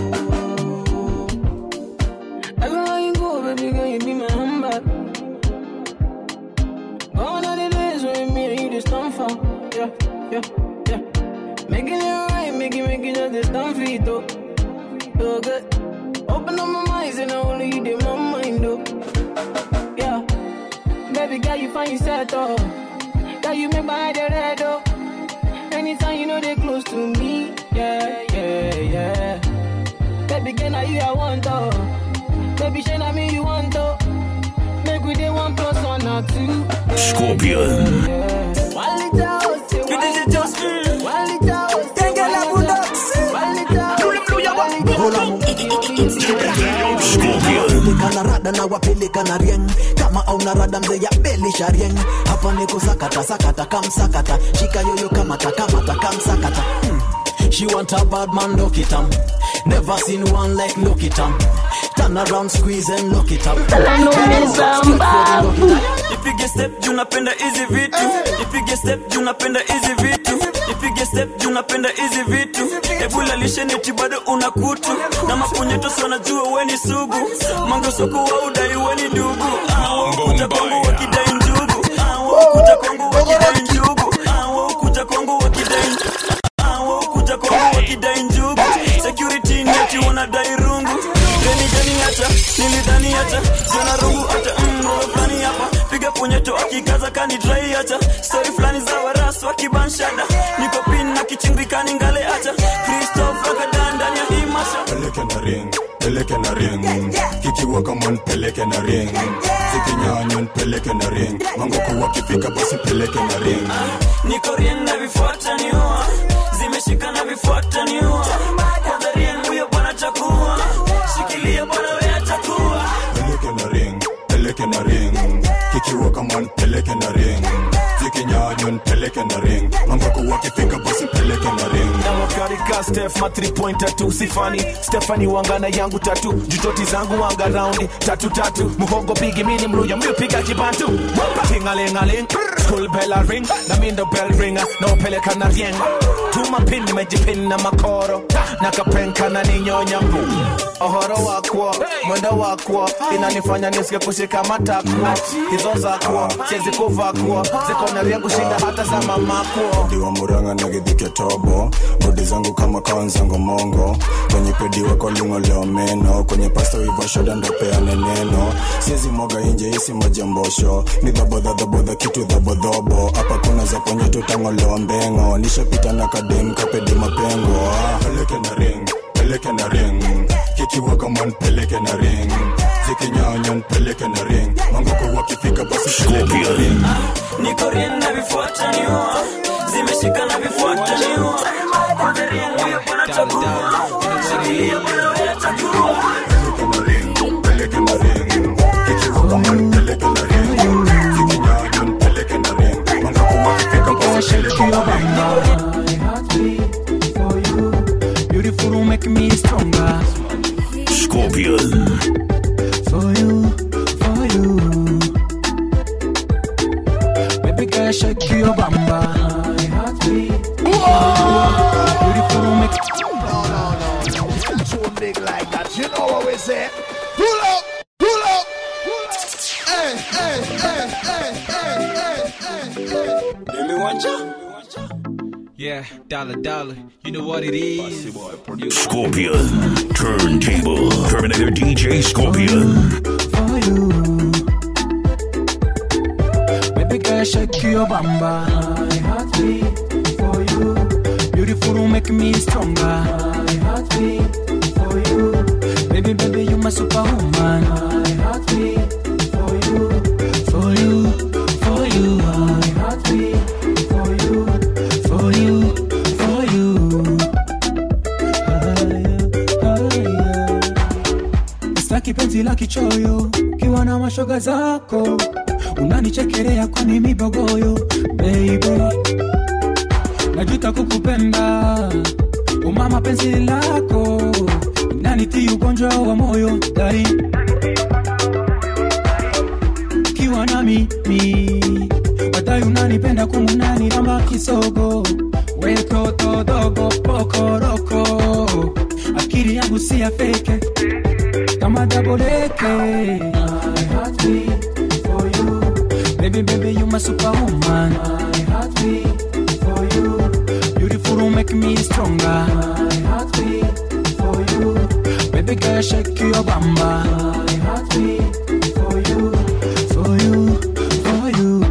Everywhere you go, baby girl, you be my handbag. Gone are the days when me and you just stand for. Yeah, yeah, yeah. Making it right, make it, make it just this stand for it, though. So good. Open up my mind, and only you did my mind, though. Yeah. Baby girl, you find yourself, though. Girl, you make my head red, though. Anytime you know they close to me, yeah, yeah, yeah. Baby girl, now you I want, though. Baby, shey na me you want, though. Make we dey one plus one or two. Scorpion. One liter, oh, say one liter. One liter, oh, say one liter. One Peleka na rada na wapeleka na rieng kama auna rada mzee ya belisha rieng hapa niko sakata sakata kamsakata shika yoyo kamata kamata kamsakata hmm. she want a bad man look it up never seen one like look it up turn around squeeze and look it up ipige step juu napenda hizi vitu ipige step juu napenda hizi vitu ipige step juu napenda hizi vitu ebulalishenieti bado una kutu na mapunyeto si wanajua weni sugu mangosoko wa udai weni ndugu Ah, waukuja kwangu wakidai njugu Ah, waukuja kwangu wakidai njugu Ah, waukuja kwangu wakidai Ah, waukuja kwangu wakidai njugu security ni ati wanadai rungu gani gani hata nilidhani hata jana rungu hata mroho fulani hapa piga punyeto akikaza kani drai hata story fulani za warasu wakibanshada niko pin na kichingikani ngale hata christoph akadaa ndani ya hii masha peleke na ring peleke na ring kikiwa kama peleke na ring zikinyanywa peleke na ring mangoko wakifika basi peleke na ring niko rien na vifuata niua zimeshika na vifuata niua kwanza rien huyo bwana takuwa shikilia bwana we atakuwa peleke na ring peleke na ring kikiwa kama peleke na ring zikinyanywa nipeleke na ring mangoko wakifika basi peleke na ring na wakarika stef ma 3 point tatu sifani stefani wangana yangu tatu jutoti zangu wanga raundi tatu tatu muhogo pigi mini mluya mlipiga kibantu tingalingaling school bell a ring na mindo bell ringa na upeleka na rieng tuma pin nimejipin na makoro na kapenka na ninyonya mbu ohoro wakwo mwendo wakwo inanifanya nisike kushika matakwo hizo zakwo siezi kuvakwo zikonaria kushinda hata za mamakwo diwa muranga na githike tobo bodi zangu kama kawanzango mongo kwenye pedi wako ling'oleo meno kwenye pasto ivo shoda ndopeane neno siezi moga inje isi majambosho ni dhabodhadhabodha kitu dhabodhobo hapa kuna za kwenye tutang'olewa mbengo nishapita na kadem kapedi mapengo ah, peleke na ring peleke na ring kikiwa kama npeleke na ring zikinyanya npeleke na ring mangoko wakifika basi peleke na ring niko rien na vifuataniwa zimeshika na vifuataniwa kwanza rien huyo bwana chagua shikilia bwana wewe chagua peleke na ring kikiwa kama npeleke na ring zikinyanya npeleke na ring mangoko wakifika basi peleke na ring Beautiful, make me stronger. Scorpion. For you, for you. Baby girl, shake your bamba. My heart beat. Beautiful, make Too big like that, you know what we say. Pull up, pull up. Hey, hey, hey, hey, hey, hey, hey. Demi wanja Yeah, dollar dollar. You know what it is. Scorpion. Turntable. Terminator DJ Scorpion. for you. Baby girl, shake your bamba. My heart beat for you. Beautiful, make me stronger. My heart beat for you. Baby, baby, you my superwoman. My heart beat for you. For you, for you. My heart beat for you. For you, for you. Sitaki penzi la kichoyo ukiwa na mashoga zako unanichekelea kwani mibogoyo baby najuta kukupenda umama penzi lako nanitii ugonjwa wa moyo dai ukiwa na mimi wadai unanipenda kumunani ramba kisogo wetoto dogo pokoroko akili yangu si ya feke kama daboleke Baby, baby, you my superwoman. My heart beat for you. Beautiful, make me stronger. My heart beat for you. Baby girl, shake your bamba. My heart beat for you. For you, for you.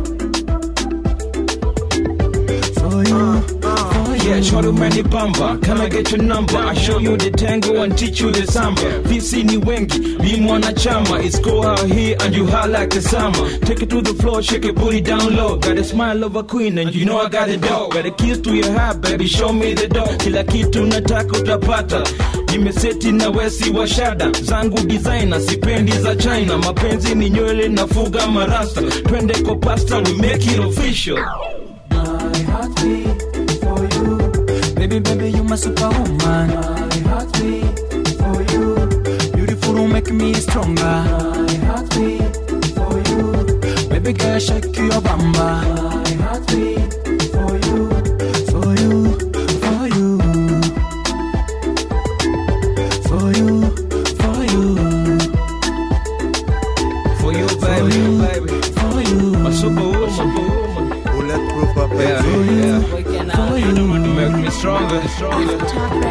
For you, for you. Yeah, short many bamba. Can I get your number? I show you the tango and teach you the samba. VC ni wengi, be mwana chama. It's go out here and you hot like the summer. Take it to the floor, shake your booty down low. Got a smile of a queen and you know I got it dope. Got a keys to your heart, baby, show me the door. Kila kitu nataka utapata. Nimeseti na wesi wa shada zangu designer, sipendi za China. Mapenzi ni nywele nafuga marasta. Twende kwa pasta, we make it official. My heart beat for you. Baby, baby, you my superwoman. My heart beat for you. Beautiful, make me stronger. My heart beat for you. Baby girl, shake your bamba. My heart beat for you. For you, for you. For you, for you. For you, baby, baby. For you. My superwoman. Bulletproof up, Yeah, baby. yeah. For you. Make me stronger, stronger.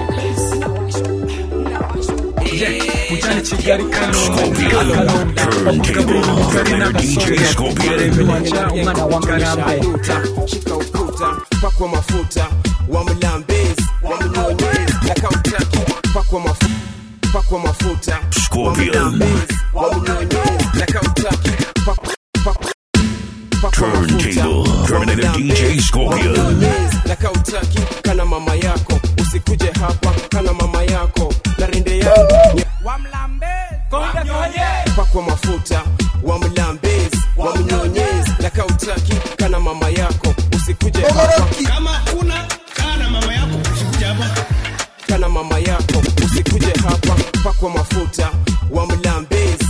Yeah, utani chigari kano Scorpion. Turntable. Terminator DJ Scorpion. umana wangarambe shika ukuta pakwa mafuta wamlambezi wamnyonyezi nakautaki pakwa mafuta pakwa mafuta Scorpion. wamlambezi wamnyonyezi nakautaki pakwa pakwa Turntable. Terminator DJ Scorpion. Wamnyonyezi, nakautaki kana mama yako usikuje hapa kana mama yako na rinde yangu pakwa mafuta wamlambezi wamnyonyezi nakautaki kana mama yako usiku usikuje hapa kama kuna kana mama yako usikuje hapa kana mama yako usikuje hapa pakwa mafuta wa mlambezi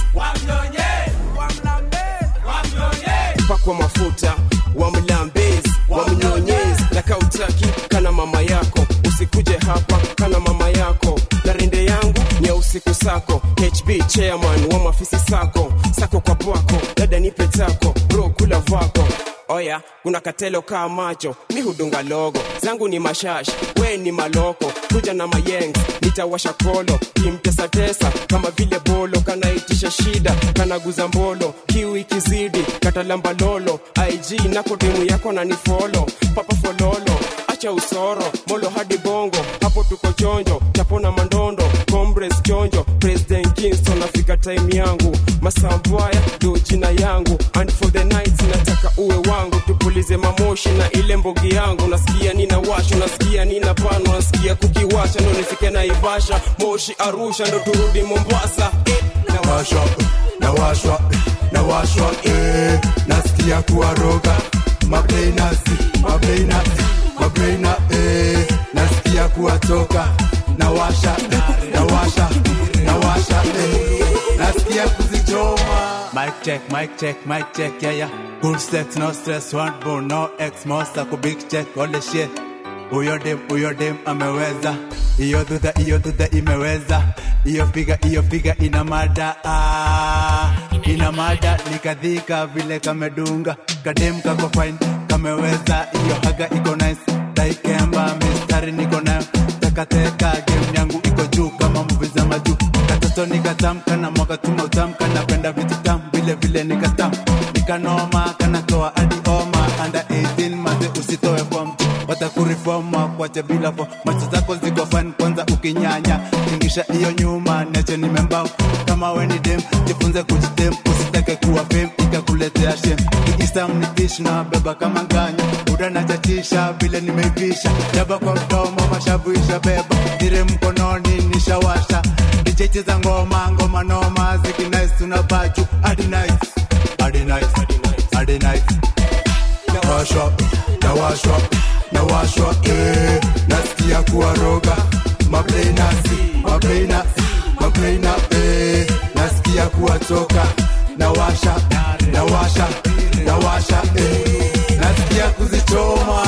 pakwa mafuta wa mlambezi wa mnyonyezi na kautaki kana mama yako usikuje hapa kana mama yako na rende yangu ni ya usiku sako hb chairman wa mafisi sako sako kwa bwako dada nipe tako bro kula vako oya kuna katelo kaa macho mi hudunga logo zangu ni mashash we ni maloko kuja na mayengs nitawasha kolo kimtesatesa kama vile bolo kanaitisha shida kanaguza mbolo kiu ikizidi katalamba lolo ig nako demu yako na nifolo papa fololo acha usoro molo hadi bongo hapo tuko chonjo tapona mandondo combres chonjo president kingston afika time yangu masambwaya ndo jina yangu and for the night nataka uwe wangu tupulize mamoshi na ile mbogi yangu nasikia nina washo nasikia nina pano nasikia kukiwasha ndo nifike na ivasha moshi arusha ndo turudi mombasa eh, nawashwa nawashwa nawashwa eh, nasikia kuwaroga mableinasi mableinasi mableina eh, nasikia kuwatoka nawasha nawasha nawasha eh, nasikia kuzichoma Mic check, mic check, mic check, yeah, yeah. Good sex, no stress, one bone, no ex, monster, ku big check, all the shit. Huyo dem, huyo dem ameweza, iyo dhudha, iyo dhudha imeweza, iyo figa, iyo figa ina mada, ah, ina mada, nikadhika vile kamedunga, kadem kako fine, kameweza, iyo haga iko nice, taikemba, mistari niko nayo, tekateka, game yangu iko juu kama movie za majuu, katoto nikatamka na mwaka tuma utamka, napenda vitu tamu, vile vile nikatam, nikanoma, kanatoa hadi oma, under 18 maze usitoe form watakurifoma kwacha bila fo macho zako ziko fan kwanza ukinyanya tingisha hiyo nyuma nacho nimembao kama we ni dem jifunze kujitem usitake kuwa fame ikakuletea shem kiisam ni dish na beba kama nganya buda nachachisha vile nimeivisha jaba kwa mdomo mashavu isha beba dire mkononi nishawasha dijeche za ngoma ngoma noma zikinais tunabaju hadi nice hadi nice hadi nice nawashwa nawashwa nawashwa eh, nasikia kuwaroga mableinasi mableina mableina eh, nasikia kuwatoka nawasha nawasha nawasha eh, nasikia kuzichoma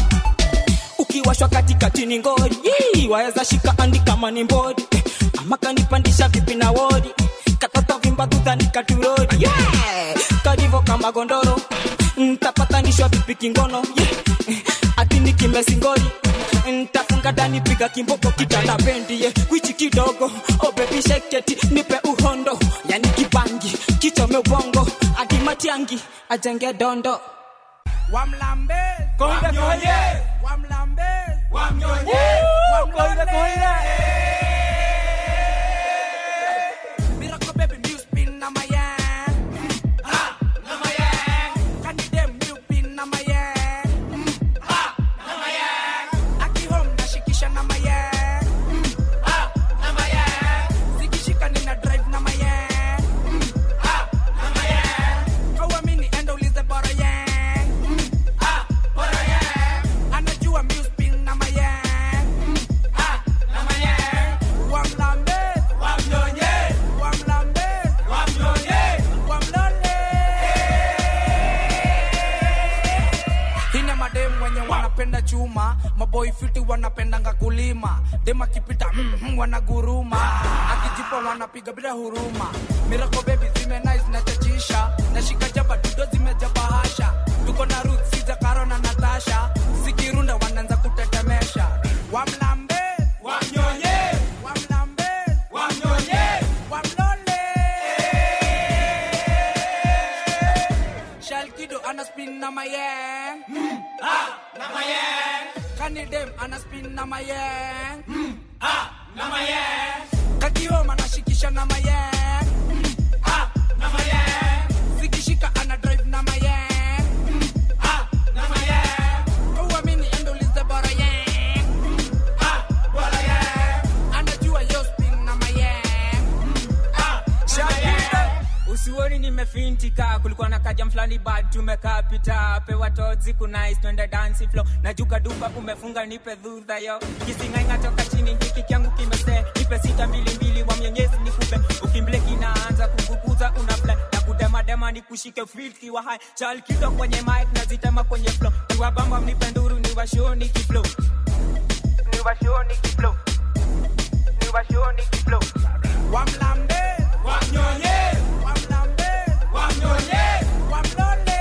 ukiwashwa katikati ni ngori Yee, waweza shika andi kama ni mbodi Eh, ama kanipandisha vipi na wodi katoto vimba dhudhani katurodi yeah. karivo kama gondoro ntapatanishwa vipi kingono yeah. Eh, ati ni kimesingori ntafunga ndani piga kimboko kitana bendi yeah. kwichi kidogo oh baby sheketi nipe uhondo yani kibangi kichome ubongo adi matiangi ajenge dondo wamlambe Konde konye. wamlambe Wamnyonye. Konde konye. Miracle baby music pin na my hand. Ah, na my hand. Can you dem music pin na my hand? Ah, na my hand. Aki home na shikisha na my hand. Ah, na my hand. Zikishika nina drive na my hand. Ah, na my hand. Hauamini enda ulize bora yang. Ah, bora yang. Anajua music pin na my hand. Ah, na my hand. Wamlambe. Wamnyonye. Wamlambe. Wamnyonye. Wamlole. Hina madem wenye wanapenda chuma maboy fiti wanapendanga kulima dem akipita mm, mm, wanaguruma akijipa wanapiga bila huruma mirako bebi zime nice na chachisha nashika jaba dudo zimejaba hasha tuko na ruth siza karo na natasha zikirunda wanaanza kutetemesha wamlambe wamnyonye wamlambe wamnyonye wamlole Shalkido ana spin na mayang. Mm. Ah, na mayang. Kanidem ana spin na mayang. Mm. Ah, na mayang. Kakioma anashikisha na mayang. Mm. Ah, na mayang. Zikishika ana drive na mayang. Mm. Ah, na mayang. Uamini endo lize bora yang. Mm. Ah, bora yang. Anajua yo spin na mayang. Mm. Ah, na mayang. usioni nimefintika kulikuwa na jam flani bad tumekaa pita pewa tozi kunais twende dansi flow najuka duka umefunga nipe dhudha yo kisingainga toka chini hiki kyangu kimese nipe sita mbili mbili wa mwenyezi nikupe ukimble kinaanza kuguguza una fly na kudemadema nikushike filki wa hai chal kido kwenye mic nazitema kwenye flow niwabamba mnipe nduru niwashoni kiflow niwashoni kiflow niwashoni kiflow wamlambe wamnyonye wamlambe wamnyonye wamlonde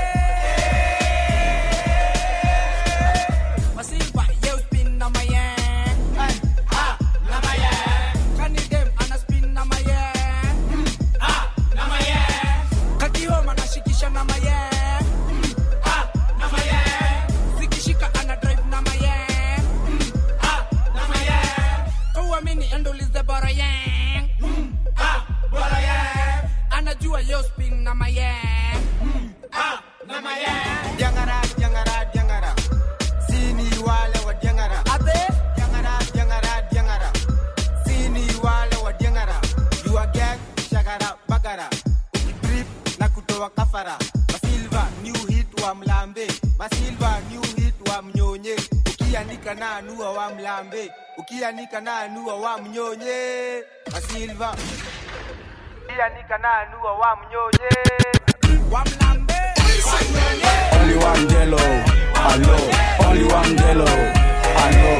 masilva you spin na my hand Ay, ha na my hand kani dem ana spin na my hand Mm, ha na my hand kakioma nashikisha na my hand Mm, ha na my hand zikishika ana drive na my hand Mm, ha na my hand kauamini endulize bora yang Mm, ha bora yang anajua yo spin na my hand Mm, ha na my hand Diangara, diangara, diangara. Sini wale wa diangara. Ate? Diangara, diangara, diangara. Sini wale wa diangara. You are gang, shagara, bagara. Drip na kutoa kafara. Masilva, new hit wa mlambe. Masilva, new hit wa mnyonye. Ukianika na anua wa mlambe. Ukianika na anua wa mnyonye. Masilva. Ukianika na anua wa mnyonye. Wa mlambe. Wa mnyonye. Only one Delo, hello. Only one Delo, hello.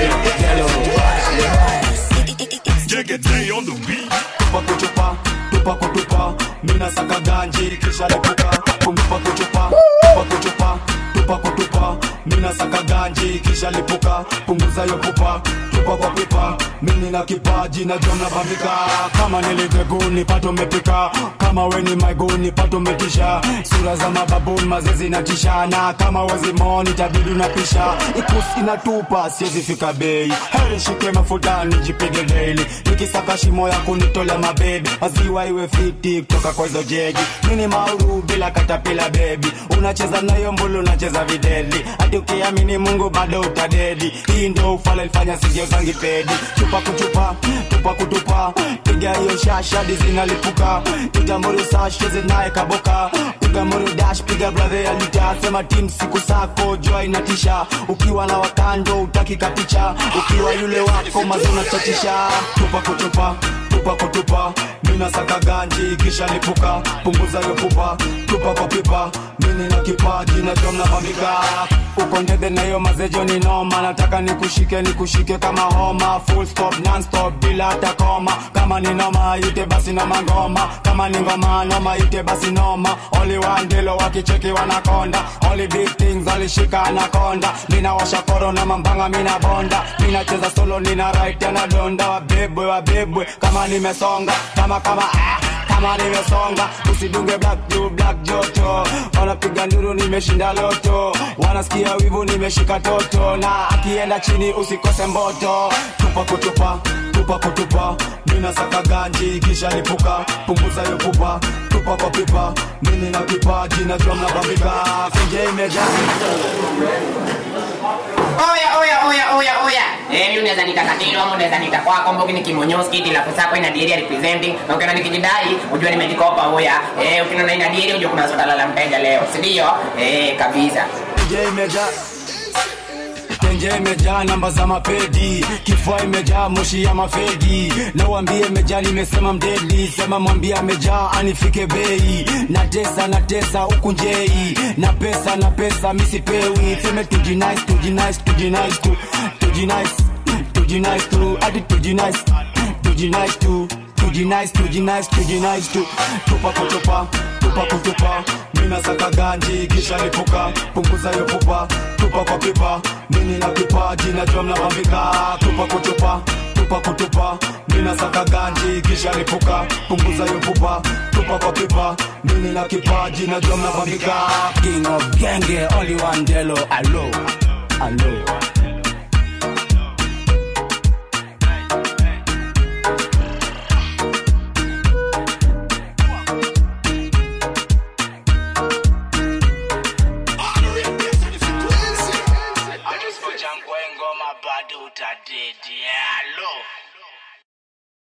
Jigga on the beat. Tupa kuchupa, tupa kutupa, mina saka ganji kisha lipuka. Kumtupa kuchupa, tupa kuchupa, tupa kutupa, mina saka ganji kisha lipuka. Punguza yo pupa, tupa kwa pipa, mimi na kipaji na jona bambika. Kama niligeguni pato mepika, kama weni maiguni pato metisha. Sura za mababuni mazezi na tishana, kama wezi moni tabidi unapisha. Ikusi inatupa siwezi fika bei, heri shike mafuta nijipige daily. Nikisaka shimo ya kunitolea mabebi, maziwa iwe fiti kutoka kwa hizo jegi. Mini mauru bila katapila bebi, unacheza nayo mbulu unacheza videli. Hadi ukiamini Mungu bado utadedi. Hii ndio ufala ilifanya sigeuzangi pedi. Chupa kuchupa, tupa kutupa, piga hiyo shasha hadi zinalipuka. Itamuru sashe zinaye kaboka, piga muru dash, piga brother ya lita. Sema team siku sako jua inatisha, ukiwa na wakando utaki kapicha, ukiwa yule wako mazuna chatisha. Tupa kutupa, tupa kutupa, mina saka ganji kisha lipuka, punguza yo pupa, tupa kwa pipa, mini na kipaji na jom na bambika. Uko ndede na hiyo mazejo ni noma, nataka nikushike nikushike kama homa, full stop non stop bila hata koma. Kama ni noma ite basi noma ngoma, kama ni ngoma noma ite basi noma. Only one dilo wakicheki wanakonda, only big things alishika anakonda. Mina washa koro na mambanga mina bonda, mina cheza solo nina right na donda. Wabebwe wabebwe kama nimesonga, kama kama ah kama nimesonga usidunge black juu black joto wanapiga nduru nimeshinda loto wanasikia wivu nimeshika toto na akienda chini usikose mboto tupa kutupa tupa kutupa mina saka ganji kisha lipuka punguza yo pupa tupa kwa pipa mimi na kipaji na jua mnabambika kenje Oya, oya, oya, oya, oya. Eh, mimi unaweza nita Katilo ama unaweza nita kwako Mbogi ni kimonyoski ila pesa yako ina diary representing. Na ukiona nikijidai ujue nimejikopa oya. Eh, ukiona ina diary ujue kuna swala la mteja leo. Si ndio? Eh, kabisa. Kenje imejaa Kenje imejaa namba za mapedi, kifua imejaa moshi ya mafegi. Na uambie imejaa, nimesema mdedi, sema mwambie amejaa anifike bei. Na tesa na tesa huku njei, na pesa na pesa misipewi. Seme tujinice tujinice tujinice tu tujinice tujinice tu hadi tujinice tujinice tu tujinice tujinice tujinice tu tupa kutupa tupa kutupa mina saka ganji kisha lipuka punguza yo pupa tupa kwa pipa mini na kipaji najua mnabambika tupa kutupa tupa kutupa mina saka ganji kisha lipuka punguza yo pupa tupa kwa pipa mini na kipaji najua mnabambika king of genge only one delo alo alo ngoma bado utadedi alo